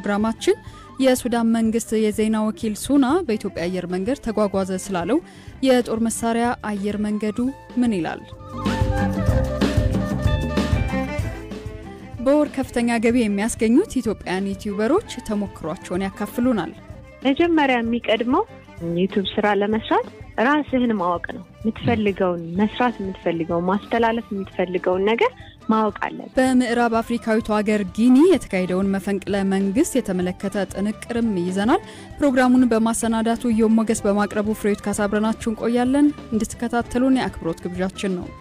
ፕሮግራማችን የሱዳን መንግስት የዜና ወኪል ሱና በኢትዮጵያ አየር መንገድ ተጓጓዘ ስላለው የጦር መሳሪያ አየር መንገዱ ምን ይላል? በወር ከፍተኛ ገቢ የሚያስገኙት ኢትዮጵያውያን ዩቲዩበሮች ተሞክሯቸውን ያካፍሉናል። መጀመሪያ የሚቀድመው ዩቱብ ስራ ለመስራት ራስህን ማወቅ ነው። የምትፈልገውን መስራት የምትፈልገውን ማስተላለፍ የምትፈልገውን ነገር ማወቅ አለን። በምዕራብ አፍሪካዊቱ ሀገር ጊኒ የተካሄደውን መፈንቅለ መንግስት የተመለከተ ጥንቅርም ይዘናል። ፕሮግራሙን በማሰናዳቱ ዮም ሞገስ በማቅረቡ ፍሬዎት ካሳብረናችሁ እንቆያለን። እንድትከታተሉን የአክብሮት ግብዣችን ነው።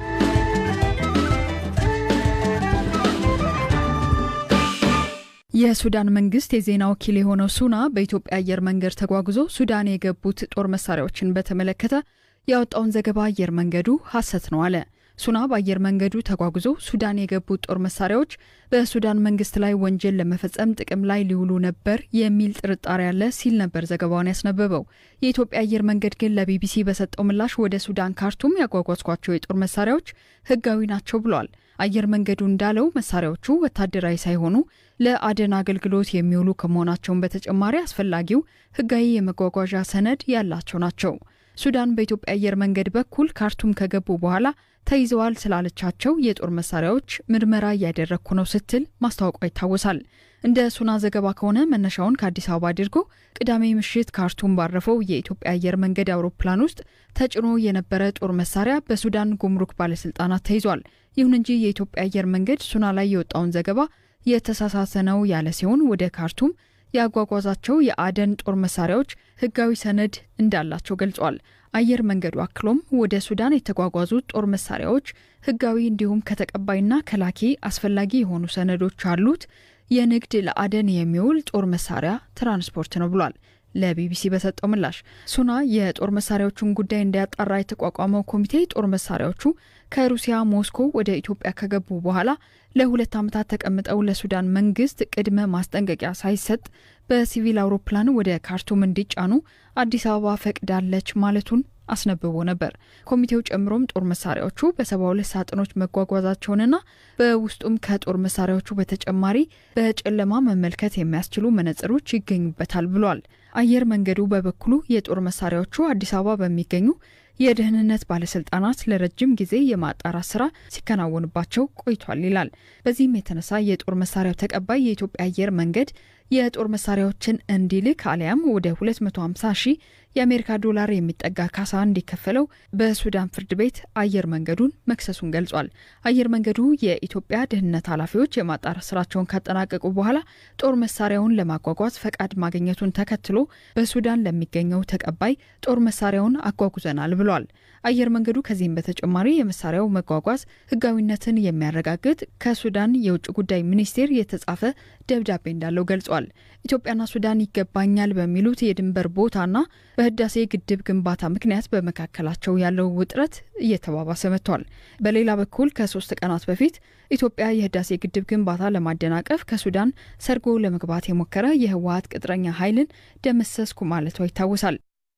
የሱዳን መንግስት የዜና ወኪል የሆነው ሱና በኢትዮጵያ አየር መንገድ ተጓጉዞ ሱዳን የገቡት ጦር መሳሪያዎችን በተመለከተ ያወጣውን ዘገባ አየር መንገዱ ሐሰት ነው አለ። ሱና በአየር መንገዱ ተጓጉዞ ሱዳን የገቡት ጦር መሳሪያዎች በሱዳን መንግስት ላይ ወንጀል ለመፈጸም ጥቅም ላይ ሊውሉ ነበር የሚል ጥርጣሬ አለ ሲል ነበር ዘገባውን ያስነበበው። የኢትዮጵያ አየር መንገድ ግን ለቢቢሲ በሰጠው ምላሽ ወደ ሱዳን ካርቱም ያጓጓዝኳቸው የጦር መሳሪያዎች ህጋዊ ናቸው ብሏል። አየር መንገዱ እንዳለው መሳሪያዎቹ ወታደራዊ ሳይሆኑ ለአደን አገልግሎት የሚውሉ ከመሆናቸውን በተጨማሪ አስፈላጊው ህጋዊ የመጓጓዣ ሰነድ ያላቸው ናቸው። ሱዳን በኢትዮጵያ አየር መንገድ በኩል ካርቱም ከገቡ በኋላ ተይዘዋል ስላለቻቸው የጦር መሳሪያዎች ምርመራ እያደረግኩ ነው ስትል ማስታወቋ ይታወሳል። እንደ ሱና ዘገባ ከሆነ መነሻውን ከአዲስ አበባ አድርጎ ቅዳሜ ምሽት ካርቱም ባረፈው የኢትዮጵያ አየር መንገድ አውሮፕላን ውስጥ ተጭኖ የነበረ ጦር መሳሪያ በሱዳን ጉምሩክ ባለስልጣናት ተይዟል። ይሁን እንጂ የኢትዮጵያ አየር መንገድ ሱና ላይ የወጣውን ዘገባ የተሳሳተ ነው ያለ ሲሆን ወደ ካርቱም ያጓጓዛቸው የአደን ጦር መሳሪያዎች ህጋዊ ሰነድ እንዳላቸው ገልጿል። አየር መንገዱ አክሎም ወደ ሱዳን የተጓጓዙት ጦር መሳሪያዎች ህጋዊ እንዲሁም ከተቀባይና ከላኪ አስፈላጊ የሆኑ ሰነዶች አሉት። የንግድ ለአደን የሚውል ጦር መሳሪያ ትራንስፖርት ነው ብሏል። ለቢቢሲ በሰጠው ምላሽ ሱና የጦር መሳሪያዎቹን ጉዳይ እንዲያጣራ የተቋቋመው ኮሚቴ ጦር መሳሪያዎቹ ከሩሲያ ሞስኮ ወደ ኢትዮጵያ ከገቡ በኋላ ለሁለት ዓመታት ተቀምጠው ለሱዳን መንግስት ቅድመ ማስጠንቀቂያ ሳይሰጥ በሲቪል አውሮፕላን ወደ ካርቱም እንዲጫኑ አዲስ አበባ ፈቅዳለች ማለቱን አስነብቦ ነበር። ኮሚቴው ጨምሮም ጦር መሳሪያዎቹ በሰባ ሁለት ሳጥኖች መጓጓዛቸውንና በውስጡም ከጦር መሳሪያዎቹ በተጨማሪ በጨለማ መመልከት የሚያስችሉ መነጽሮች ይገኙበታል ብሏል። አየር መንገዱ በበኩሉ የጦር መሳሪያዎቹ አዲስ አበባ በሚገኙ የደህንነት ባለስልጣናት ለረጅም ጊዜ የማጣራት ስራ ሲከናወንባቸው ቆይቷል ይላል። በዚህም የተነሳ የጦር መሳሪያው ተቀባይ የኢትዮጵያ አየር መንገድ የጦር መሳሪያዎችን እንዲልክ አሊያም ወደ 250 ሺህ የአሜሪካ ዶላር የሚጠጋ ካሳ እንዲከፈለው በሱዳን ፍርድ ቤት አየር መንገዱን መክሰሱን ገልጿል። አየር መንገዱ የኢትዮጵያ ደህንነት ኃላፊዎች የማጣራት ስራቸውን ካጠናቀቁ በኋላ ጦር መሳሪያውን ለማጓጓዝ ፈቃድ ማግኘቱን ተከትሎ በሱዳን ለሚገኘው ተቀባይ ጦር መሳሪያውን አጓጉዘናል ብሏል። አየር መንገዱ ከዚህም በተጨማሪ የመሳሪያው መጓጓዝ ህጋዊነትን የሚያረጋግጥ ከሱዳን የውጭ ጉዳይ ሚኒስቴር የተጻፈ ደብዳቤ እንዳለው ገልጿል። ኢትዮጵያና ሱዳን ይገባኛል በሚሉት የድንበር ቦታና በህዳሴ ግድብ ግንባታ ምክንያት በመካከላቸው ያለው ውጥረት እየተባባሰ መጥቷል። በሌላ በኩል ከሶስት ቀናት በፊት ኢትዮጵያ የህዳሴ ግድብ ግንባታ ለማደናቀፍ ከሱዳን ሰርጎ ለመግባት የሞከረ የህወሀት ቅጥረኛ ኃይልን ደመሰስኩ ማለቷ ይታወሳል።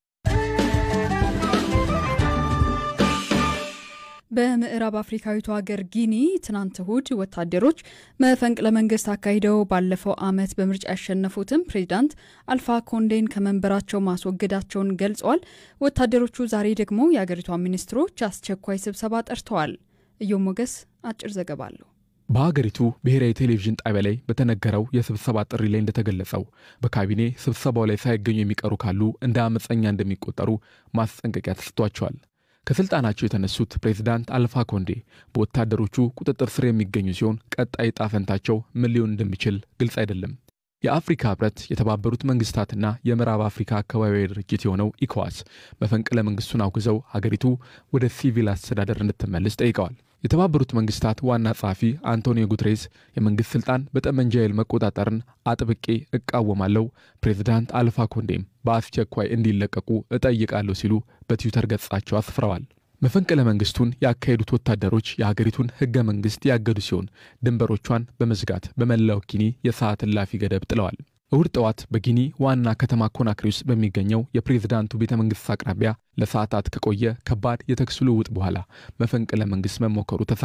በምዕራብ አፍሪካዊቱ ሀገር ጊኒ ትናንት እሁድ ወታደሮች መፈንቅለ መንግስት አካሂደው ባለፈው ዓመት በምርጫ ያሸነፉትን ፕሬዚዳንት አልፋ ኮንዴን ከመንበራቸው ማስወገዳቸውን ገልጸዋል። ወታደሮቹ ዛሬ ደግሞ የአገሪቷ ሚኒስትሮች አስቸኳይ ስብሰባ ጠርተዋል። እዮም ሞገስ አጭር ዘገባ አለው። በሀገሪቱ ብሔራዊ ቴሌቪዥን ጣቢያ ላይ በተነገረው የስብሰባ ጥሪ ላይ እንደተገለጸው በካቢኔ ስብሰባው ላይ ሳይገኙ የሚቀሩ ካሉ እንደ አመፀኛ እንደሚቆጠሩ ማስጠንቀቂያ ተሰጥቷቸዋል። ከስልጣናቸው የተነሱት ፕሬዚዳንት አልፋ ኮንዴ በወታደሮቹ ቁጥጥር ስር የሚገኙ ሲሆን ቀጣይ ዕጣ ፈንታቸው ምን ሊሆን እንደሚችል ግልጽ አይደለም። የአፍሪካ ህብረት፣ የተባበሩት መንግስታትና የምዕራብ አፍሪካ አካባቢያዊ ድርጅት የሆነው ኢኮዋስ መፈንቅለ መንግስቱን አውግዘው ሀገሪቱ ወደ ሲቪል አስተዳደር እንድትመልስ ጠይቀዋል። የተባበሩት መንግስታት ዋና ጸሐፊ አንቶኒዮ ጉትሬስ የመንግስት ስልጣን በጠመንጃ ኃይል መቆጣጠርን አጥብቄ እቃወማለሁ፣ ፕሬዚዳንት አልፋ ኮንዴም በአስቸኳይ እንዲለቀቁ እጠይቃለሁ ሲሉ በትዊተር ገጻቸው አስፍረዋል። መፈንቅለ መንግስቱን ያካሄዱት ወታደሮች የሀገሪቱን ህገ መንግስት ያገዱ ሲሆን ድንበሮቿን በመዝጋት በመላው ጊኒ የሰዓት እላፊ ገደብ ጥለዋል። እሁድ ጠዋት በጊኒ ዋና ከተማ ኮናክሪ ውስጥ በሚገኘው የፕሬዝዳንቱ ቤተ መንግስት አቅራቢያ ለሰዓታት ከቆየ ከባድ የተኩስ ልውውጥ በኋላ መፈንቅለ መንግስት መሞከሩ ተሰማ።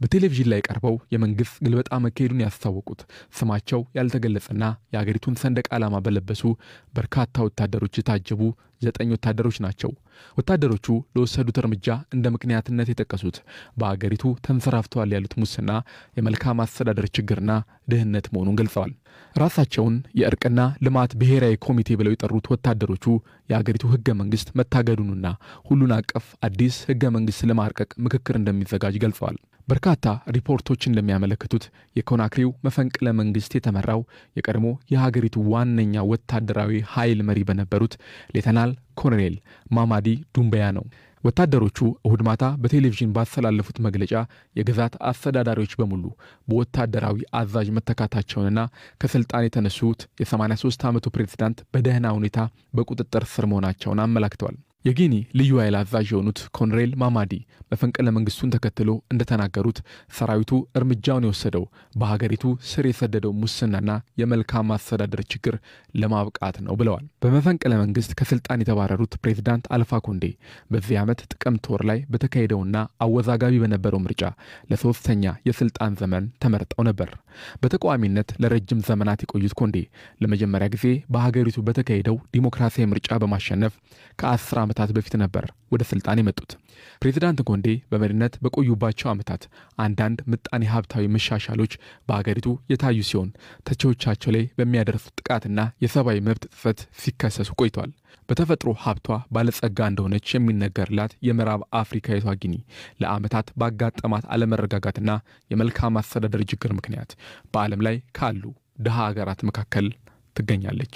በቴሌቪዥን ላይ ቀርበው የመንግሥት ግልበጣ መካሄዱን ያስታወቁት ስማቸው ያልተገለጸና የአገሪቱን ሰንደቅ ዓላማ በለበሱ በርካታ ወታደሮች የታጀቡ ዘጠኝ ወታደሮች ናቸው። ወታደሮቹ ለወሰዱት እርምጃ እንደ ምክንያትነት የጠቀሱት በአገሪቱ ተንሰራፍተዋል ያሉት ሙስና፣ የመልካም አስተዳደር ችግርና ድህነት መሆኑን ገልጸዋል። ራሳቸውን የእርቅና ልማት ብሔራዊ ኮሚቴ ብለው የጠሩት ወታደሮቹ የአገሪቱ ሕገ መንግሥት መታገዱንና ሁሉን አቀፍ አዲስ ሕገ መንግሥት ለማርቀቅ ምክክር እንደሚዘጋጅ ገልጸዋል። በርካታ ሪፖርቶች እንደሚያመለክቱት የኮናክሪው መፈንቅለ መንግስት የተመራው የቀድሞ የሀገሪቱ ዋነኛ ወታደራዊ ኃይል መሪ በነበሩት ሌተናል ኮሎኔል ማማዲ ዱምበያ ነው። ወታደሮቹ እሁድ ማታ በቴሌቪዥን ባስተላለፉት መግለጫ የግዛት አስተዳዳሪዎች በሙሉ በወታደራዊ አዛዥ መተካታቸውንና ከስልጣን የተነሱት የ83 ዓመቱ ፕሬዝዳንት በደህና ሁኔታ በቁጥጥር ስር መሆናቸውን አመላክተዋል። የጊኒ ልዩ ኃይል አዛዥ የሆኑት ኮሎኔል ማማዲ መፈንቅለ መንግስቱን ተከትሎ እንደተናገሩት ሰራዊቱ እርምጃውን የወሰደው በሀገሪቱ ስር የሰደደው ሙስናና የመልካም አስተዳደር ችግር ለማብቃት ነው ብለዋል። በመፈንቅለ መንግስት ከስልጣን የተባረሩት ፕሬዚዳንት አልፋ ኮንዴ በዚህ ዓመት ጥቅምት ወር ላይ በተካሄደውና አወዛጋቢ በነበረው ምርጫ ለሶስተኛ የስልጣን ዘመን ተመርጠው ነበር። በተቃዋሚነት ለረጅም ዘመናት የቆዩት ኮንዴ ለመጀመሪያ ጊዜ በሀገሪቱ በተካሄደው ዲሞክራሲያዊ ምርጫ በማሸነፍ ከአስር ዓመታት በፊት ነበር ወደ ስልጣን የመጡት። ፕሬዚዳንት ኮንዴ በመሪነት በቆዩባቸው ዓመታት አንዳንድ ምጣኔ ሀብታዊ መሻሻሎች በሀገሪቱ የታዩ ሲሆን ተቺዎቻቸው ላይ በሚያደርሱት ጥቃትና የሰብአዊ መብት ጥሰት ሲከሰሱ ቆይቷል። በተፈጥሮ ሀብቷ ባለጸጋ እንደሆነች የሚነገርላት የምዕራብ አፍሪካዊቷ ጊኒ ለዓመታት ባጋጠማት አለመረጋጋትና የመልካም አስተዳደር ችግር ምክንያት በዓለም ላይ ካሉ ድሃ ሀገራት መካከል ትገኛለች።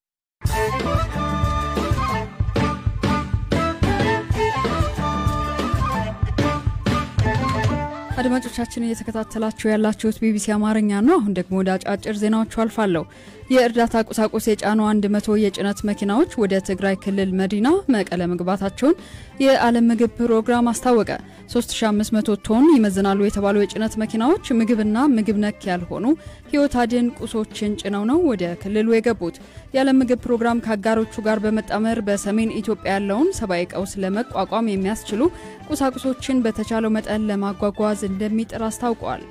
አድማጮቻችን እየተከታተላችሁ ያላችሁት ቢቢሲ አማርኛ ነው። አሁን ደግሞ ወደ አጫጭር ዜናዎቹ አልፋለሁ። የእርዳታ ቁሳቁስ የጫኑ 100 የጭነት መኪናዎች ወደ ትግራይ ክልል መዲና መቀለ መግባታቸውን የዓለም ምግብ ፕሮግራም አስታወቀ። 3500 ቶን ይመዝናሉ የተባሉ የጭነት መኪናዎች ምግብና ምግብ ነክ ያልሆኑ ሕይወት አድን ቁሶችን ጭነው ነው ወደ ክልሉ የገቡት። የዓለም ምግብ ፕሮግራም ከአጋሮቹ ጋር በመጣመር በሰሜን ኢትዮጵያ ያለውን ሰብአዊ ቀውስ ለመቋቋም የሚያስችሉ ቁሳቁሶችን በተቻለው መጠን ለማጓጓዝ እንደሚጥር አስታውቋል።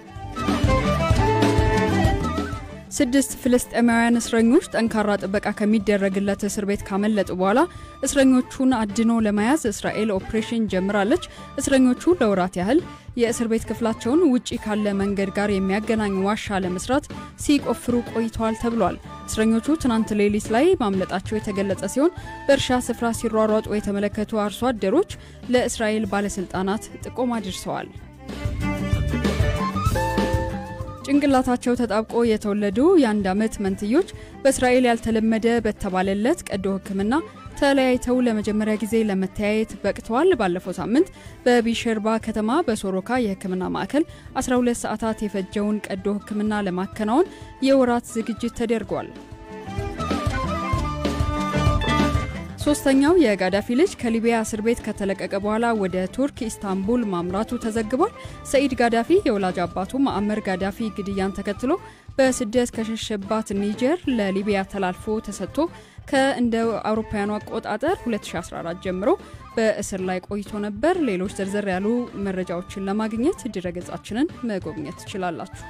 ስድስት ፍልስጤማውያን እስረኞች ጠንካራ ጥበቃ ከሚደረግለት እስር ቤት ካመለጡ በኋላ እስረኞቹን አድኖ ለመያዝ እስራኤል ኦፕሬሽን ጀምራለች። እስረኞቹ ለወራት ያህል የእስር ቤት ክፍላቸውን ውጪ ካለ መንገድ ጋር የሚያገናኝ ዋሻ ለመስራት ሲቆፍሩ ቆይተዋል ተብሏል። እስረኞቹ ትናንት ሌሊት ላይ ማምለጣቸው የተገለጸ ሲሆን በእርሻ ስፍራ ሲሯሯጡ የተመለከቱ አርሶ አደሮች ለእስራኤል ባለስልጣናት ጥቆማ አድርሰዋል። ጭንቅላታቸው ተጣብቆ የተወለዱ የአንድ ዓመት መንትዮች በእስራኤል ያልተለመደ በተባለለት ቀዶ ሕክምና ተለያይተው ለመጀመሪያ ጊዜ ለመተያየት በቅተዋል። ባለፈው ሳምንት በቢሸርባ ከተማ በሶሮካ የሕክምና ማዕከል 12 ሰዓታት የፈጀውን ቀዶ ሕክምና ለማከናወን የወራት ዝግጅት ተደርጓል። ሶስተኛው የጋዳፊ ልጅ ከሊቢያ እስር ቤት ከተለቀቀ በኋላ ወደ ቱርክ ኢስታንቡል ማምራቱ ተዘግቧል። ሰኢድ ጋዳፊ የወላጅ አባቱ ማዕመር ጋዳፊ ግድያን ተከትሎ በስደት ከሸሸባት ኒጀር ለሊቢያ ተላልፎ ተሰጥቶ ከእንደ አውሮፓውያኑ አቆጣጠር 2014 ጀምሮ በእስር ላይ ቆይቶ ነበር። ሌሎች ዝርዝር ያሉ መረጃዎችን ለማግኘት ድረገጻችንን መጎብኘት ትችላላችሁ።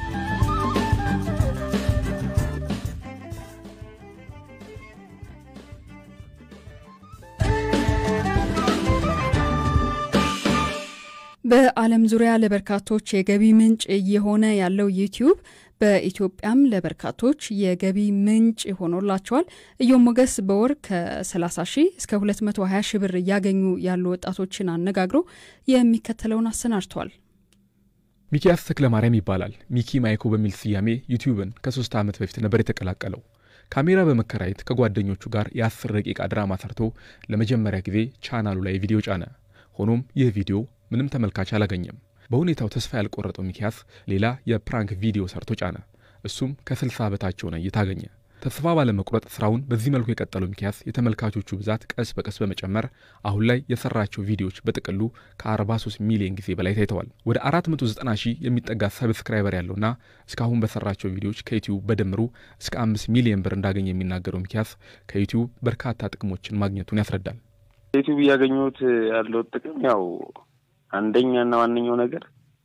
በዓለም ዙሪያ ለበርካቶች የገቢ ምንጭ እየሆነ ያለው ዩቲዩብ በኢትዮጵያም ለበርካቶች የገቢ ምንጭ ሆኖላቸዋል። እዮም ሞገስ በወር ከ30 ሺህ እስከ 220 ሺህ ብር እያገኙ ያሉ ወጣቶችን አነጋግሮ የሚከተለውን አሰናድቷል። ሚኪያስ ተክለማርያም ይባላል። ሚኪ ማይኮ በሚል ስያሜ ዩቲዩብን ከሶስት ዓመት በፊት ነበር የተቀላቀለው። ካሜራ በመከራየት ከጓደኞቹ ጋር የአስር ደቂቃ ድራማ ሰርቶ ለመጀመሪያ ጊዜ ቻናሉ ላይ ቪዲዮ ጫነ። ሆኖም ይህ ቪዲዮ ምንም ተመልካች አላገኘም። በሁኔታው ተስፋ ያልቆረጠው ሚኪያስ ሌላ የፕራንክ ቪዲዮ ሰርቶ ጫነ። እሱም ከስልሳ በታች የሆነ እይታ አገኘ። ተስፋ ባለመቁረጥ ስራውን በዚህ መልኩ የቀጠለው ሚኪያስ የተመልካቾቹ ብዛት ቀስ በቀስ በመጨመር አሁን ላይ የሰራቸው ቪዲዮዎች በጥቅሉ ከ43 ሚሊዮን ጊዜ በላይ ታይተዋል። ወደ 490 ሺህ የሚጠጋ ሰብስክራይበር ያለውና እስካሁን በሰራቸው ቪዲዮዎች ከዩቲዩብ በድምሩ እስከ 5 ሚሊዮን ብር እንዳገኘ የሚናገረው ሚኪያስ ከዩቲዩብ በርካታ ጥቅሞችን ማግኘቱን ያስረዳል። ዩቲዩብ እያገኘሁት ያለው ጥቅም ያው አንደኛና ዋነኛው ነገር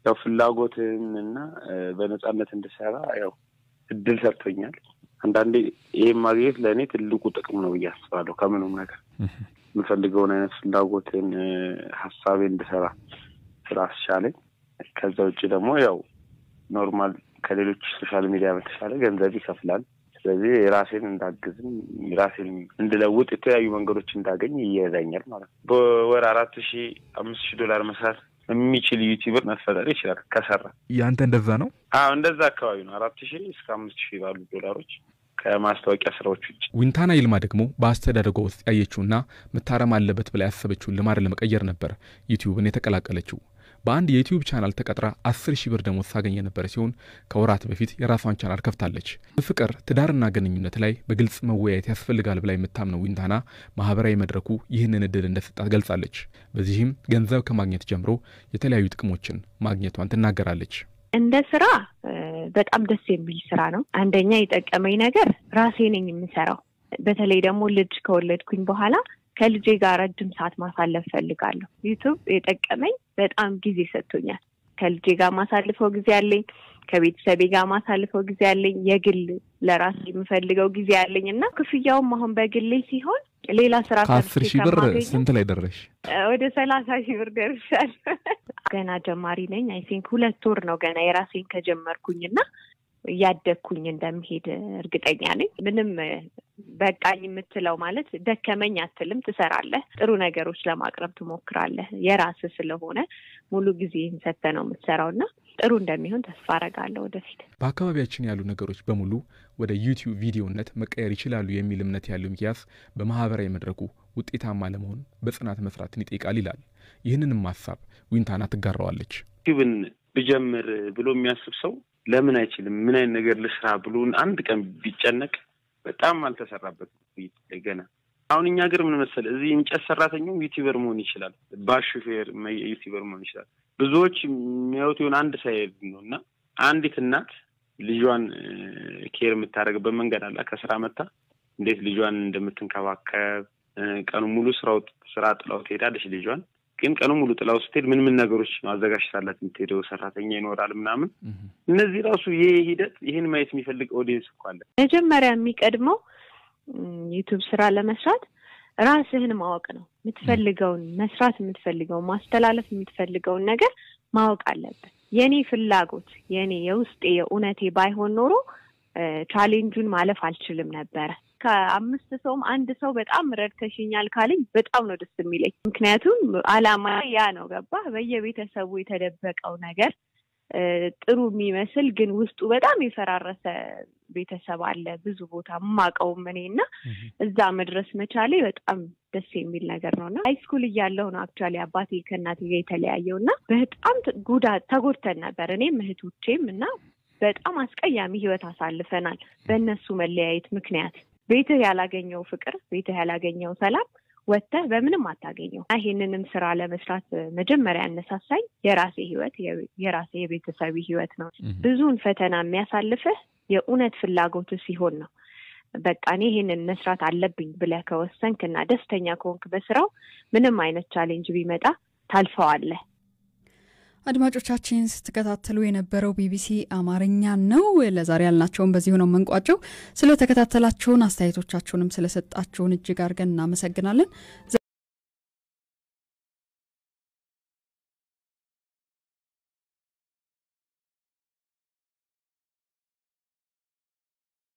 ያው ፍላጎትን እና በነጻነት እንድሰራ ያው እድል ሰጥቶኛል። አንዳንዴ ይህም ማግኘት ለእኔ ትልቁ ጥቅም ነው ብዬ አስባለሁ። ከምኑም ነገር የምፈልገውን አይነት ፍላጎትን ሀሳቤ እንድሰራ ስላስቻለኝ፣ ከዛ ውጭ ደግሞ ያው ኖርማል ከሌሎች ሶሻል ሚዲያ በተሻለ ገንዘብ ይከፍላል። ስለዚህ የራሴን እንዳግዝም ራሴን እንድለውጥ የተለያዩ መንገዶች እንዳገኝ ይረዳኛል ማለት ነው። በወር አራት ሺ አምስት ሺህ ዶላር መስራት የሚችል ዩቲዩበር መፈጠር ይችላል ከሰራ። ያንተ እንደዛ ነው? አዎ እንደዛ አካባቢ ነው። አራት ሺህ እስከ አምስት ሺህ ባሉ ዶላሮች ከማስታወቂያ ስራዎች ውጭ። ዊንታና ይልማ ደግሞ በአስተዳደጓ ውስጥ ያየችውና መታረም አለበት ብላ ያሰበችውን ልማድ ለመቀየር ነበር ዩቲዩብን የተቀላቀለችው። በአንድ የዩቲዩብ ቻናል ተቀጥራ አስር ሺህ ብር ደሞዝ ታገኝ የነበረ ሲሆን ከወራት በፊት የራሷን ቻናል ከፍታለች። በፍቅር ትዳርና ግንኙነት ላይ በግልጽ መወያየት ያስፈልጋል ብላ የምታምነው ዊንታና ማህበራዊ መድረኩ ይህንን እድል እንደሰጣት ገልጻለች። በዚህም ገንዘብ ከማግኘት ጀምሮ የተለያዩ ጥቅሞችን ማግኘቷን ትናገራለች። እንደ ስራ በጣም ደስ የሚል ስራ ነው። አንደኛ የጠቀመኝ ነገር ራሴ ነኝ የምሰራው። በተለይ ደግሞ ልጅ ከወለድኩኝ በኋላ ከልጄ ጋር ረጅም ሰዓት ማሳለፍ ፈልጋለሁ። ዩቱብ የጠቀመኝ በጣም ጊዜ ሰጥቶኛል። ከልጄ ጋር ማሳልፈው ጊዜ አለኝ። ከቤተሰቤ ጋር ማሳልፈው ጊዜ አለኝ። የግል ለራሴ የምፈልገው ጊዜ አለኝ እና ክፍያውም አሁን በግሌ ሲሆን ሌላ ስራ ከአስር ሺህ ብር ስንት ላይ ደረሽ? ወደ ሰላሳ ሺህ ብር ደርሻለሁ። ገና ጀማሪ ነኝ። አይ ቲንክ ሁለት ወር ነው ገና የራሴን ከጀመርኩኝ እና እያደግኩኝ እንደምሄድ እርግጠኛ ነኝ። ምንም በቃኝ የምትለው ማለት ደከመኝ አትልም። ትሰራለህ፣ ጥሩ ነገሮች ለማቅረብ ትሞክራለህ። የራስህ ስለሆነ ሙሉ ጊዜህን ሰጥተህ ነው የምትሰራው እና ጥሩ እንደሚሆን ተስፋ አደርጋለሁ ወደፊት። በአካባቢያችን ያሉ ነገሮች በሙሉ ወደ ዩቲዩብ ቪዲዮነት መቀየር ይችላሉ የሚል እምነት ያለው ሚኪያስ በማህበራዊ መድረኩ ውጤታማ ለመሆን በጽናት መስራትን ይጠይቃል ይላል። ይህንንም ሀሳብ ዊንታና ትጋራዋለች። ዩቲዩብን ብጀምር ብሎ የሚያስብ ሰው ለምን አይችልም? ምን አይነት ነገር ልስራ ብሎ አንድ ቀን ቢጨነቅ በጣም አልተሰራበትም ገና። አሁን እኛ ሀገር ምን መሰለህ፣ እዚህ እንጨት ሰራተኛው ዩቲዩበር መሆን ይችላል፣ ባስ ሹፌር ዩቲዩበር መሆን ይችላል። ብዙዎች የሚያዩት የሆነ አንድ ሳይድ ነው እና አንዲት እናት ልጇን ኬር የምታደርግበት መንገድ አለ። ከስራ መታ እንዴት ልጇን እንደምትንከባከብ ቀኑ ሙሉ ስራው ስራ ጥላው ትሄዳለች ልጇን ግን ቀኑ ሙሉ ጥላው ስትሄድ ምን ምን ነገሮች ነው አዘጋጅታላት የምትሄደው? ሰራተኛ ይኖራል ምናምን። እነዚህ ራሱ ይሄ ሂደት ይህን ማየት የሚፈልግ ኦዲየንስ እኮ አለ። መጀመሪያ የሚቀድመው ዩቱብ ስራ ለመስራት ራስህን ማወቅ ነው። የምትፈልገውን መስራት የምትፈልገውን ማስተላለፍ የምትፈልገውን ነገር ማወቅ አለብን። የኔ ፍላጎት የኔ የውስጤ የእውነቴ ባይሆን ኖሮ ቻሌንጁን ማለፍ አልችልም ነበረ። ከአምስት ሰውም አንድ ሰው በጣም ረድተሽኛል ካለኝ በጣም ነው ደስ የሚለኝ። ምክንያቱም አላማ ያ ነው። ገባህ? በየቤተሰቡ የተደበቀው ነገር ጥሩ የሚመስል ግን ውስጡ በጣም የፈራረሰ ቤተሰብ አለ ብዙ ቦታ የማውቀውም እኔ እና እዛ መድረስ መቻሌ በጣም ደስ የሚል ነገር ነው እና ሃይስኩል እያለሁ ነው አክቹዋሊ አባቴ ከእናቴ ጋር የተለያየው እና በጣም ጉዳት ተጎድተን ነበር እኔም እህቶቼም እና በጣም አስቀያሚ ህይወት አሳልፈናል በእነሱ መለያየት ምክንያት ቤትህ ያላገኘው ፍቅር ቤትህ ያላገኘው ሰላም ወጥተህ በምንም አታገኘው። ይሄንንም ስራ ለመስራት መጀመሪያ ያነሳሳኝ የራሴ ህይወት የራሴ የቤተሰብ ህይወት ነው። ብዙውን ፈተና የሚያሳልፍህ የእውነት ፍላጎት ሲሆን ነው። በቃ እኔ ይሄንን መስራት አለብኝ ብለህ ከወሰንክ እና ደስተኛ ከሆንክ በስራው ምንም አይነት ቻሌንጅ ቢመጣ ታልፈዋለህ። አድማጮቻችን ስትከታተሉ የነበረው ቢቢሲ አማርኛ ነው። ለዛሬ ያልናቸውን በዚሁ ነው የምንቋጨው። ስለተከታተላችሁን አስተያየቶቻችሁንም ስለሰጣችሁን እጅግ አድርገን እናመሰግናለን።